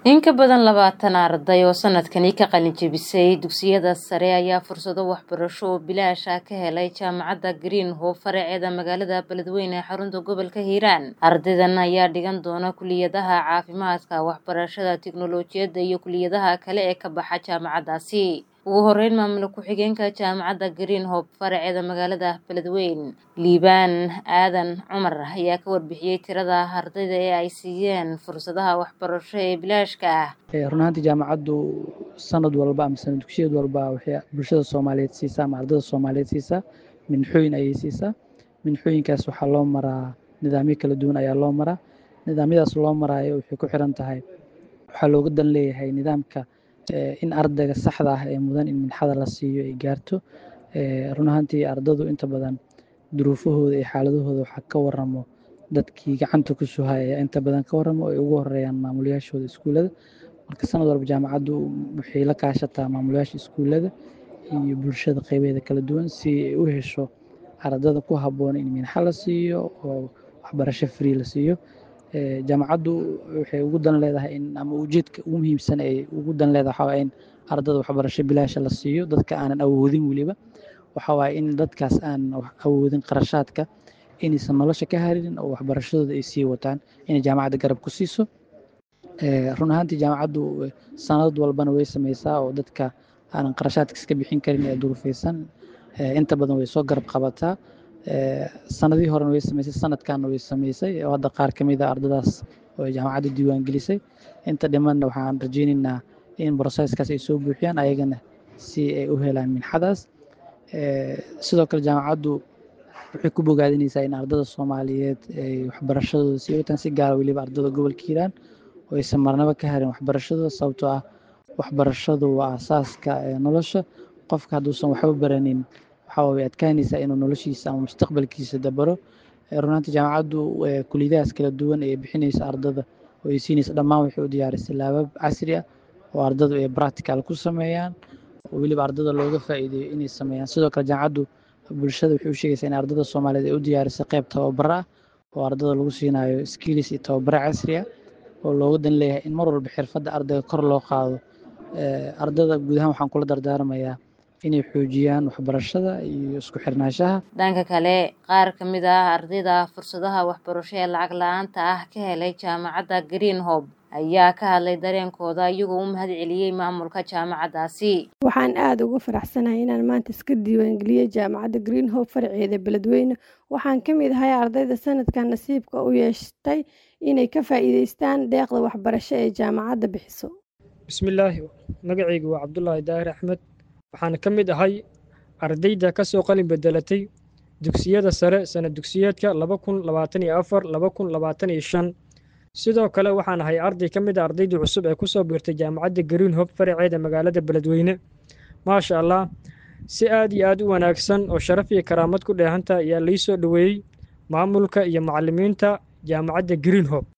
In ka badan labaatan arday oo sanadkani ka qalin jebisay dugsiyada sare ayaa fursado waxbarasho oo bilaash ah ka helay jaamacadda Green Hope faraceeda magaalada Beledweyne ee xarunta gobolka Hiiraan. Ardaydan ayaa dhigan doona kulliyadaha caafimaadka, waxbarashada, tiknoolajiyadda iyo kulliyadaha kale ee ka baxa jaamacaddaasi. Ugu horeyn, maamul ku-xigeenka jaamacadda Green Hope faraceeda magaalada Beledweyne, Liibaan Aadan Cumar ayaa ka warbixiyay tirada ardayda ee ay siiyeen fursadaha waxbarasho ee bilaashka ah. run ahaantii jaamacaddu sanad walba ama sanad dugsiyad walba waxay bulshada soomaaliyeed siisaa ama ardada soomaaliyeed siisaa minxooyin ayay siisaa minxooyinkaas waxaa loo maraa nidaamyo kala duwan ayaa loo maraa nidaamyadaas loo maraayo waxay ku xiran tahay waxaa looga dan leeyahay nidaamka in ardayga saxda ah ee mudan in minxada la siiyo ay gaarto run ahaantii ardadu inta badan duruufahooda iyo xaaladahooda waxaa ka waramo dadkii gacanta ku soo haya ayaa inta badan ka waramo ay ugu horeeyaan maamulayaashooda iskuullada marka sanad walba jaamacaddu waxay la kaashataa maamulayaasha iskuullada iyo bulshada qeybeeda kala duwan si ay u hesho ardada ku habboon in minxa la siiyo oo waxbarasho free la siiyo jaamacaddu waxay ugu dan leedahay in ama ujeedka ugu muhiimsan ay ugu dan leedahay waxaa waaye in ardada waxbarasho bilaasha la siiyo dadka aanan awoodin weliba waxaa waaye in dadkaas aan awoodin qarashaadka inaysan nolosha ka harin oo waxbarashadooda ay sii wataan inay jaamacadda garab ku siiso run ahaantii jaamacaddu sanad walbana way sameysaa oo dadka aanan qarashaadka iska bixin karin ee duruufeysan inta badan way soo garab qabataa sanadihii horena way sameysay sanadkanna way sameysay oo hadda qaar ka mid a ardadaas oo ay jaamacadda diiwaan gelisay inta dhimanna waxaan rajeyneynaa in broseskaas ay soo buuxiyaan ayagana si ay u helaan minxadaas sidoo kale jaamacaddu waxay ku bogaadineysaa in ardada soomaaliyeed ay waxbarashadooda sii wataan si gaara weliba ardada gobolka hiiraan oo aysan marnaba ka harin waxbarashadooda sababtoo ah waxbarashadu waa aasaaska nolosha qofka hadduusan waxba baranin waxaa way adkaanaysaa inuu noloshiisa ama mustaqbalkiisa dabaro runaantii jaamacaddu kuliyadahaas kala duwan ee bixinaysa ardada oo ay siinaysa dhammaan waxay u diyaarisay laabab casri ah oo ardadu ay practical ku sameeyaan oo weliba ardada looga faa'iideeyo inay sameeyaan sidoo kale jaamacaddu bulshada waxay u sheegaysaa in ardada soomaaliyeed ay u diyaarisay qayb tababaro ah oo ardada lagu siinayo skills iyo tababaro casri ah oo looga dan leeyahay in mar walba xirfadda ardayga kor loo qaado ardada guud ahaan waxaan kula dardaarmayaa inay xoojiyaan waxbarashada iyo isku xirnaanshaha dhanka kale qaar ka mid ah ardayda fursadaha waxbarasho ee lacag la-aanta ah ka helay jaamacadda Green Hope ayaa ka hadlay dareenkooda iyagoo u mahad celiyey maamulka jaamacaddaasi waxaan aada ugu faraxsanahay inaan maanta iska diiwaangeliyey jaamacadda Green Hope faraceeda Beledweyne waxaan ka mid ahay ardayda sanadkan nasiibka u yeeshtay inay ka faa'iidaystaan deeqda waxbarasho ee jaamacadda bixiso bismillaahi magacaygu waa cabdulaahi daahir axmed waxaan ka mid ahay ardayda ka soo qalin bedelatay dugsiyada sare sanad dugsiyeedka laba kun labaatan iyo afar laba kun labaatan iyo shan sidoo kale waxaan ahay arday ka mid a ardaydii cusub ee ku soo biirtay jaamacadda green hope faraceeda magaalada beledweyne maasha allah si aad iyo aad u wanaagsan oo sharaf iyo karaamad ku dheehanta ayaa lii soo dhoweeyey maamulka iyo macallimiinta jaamacadda green hope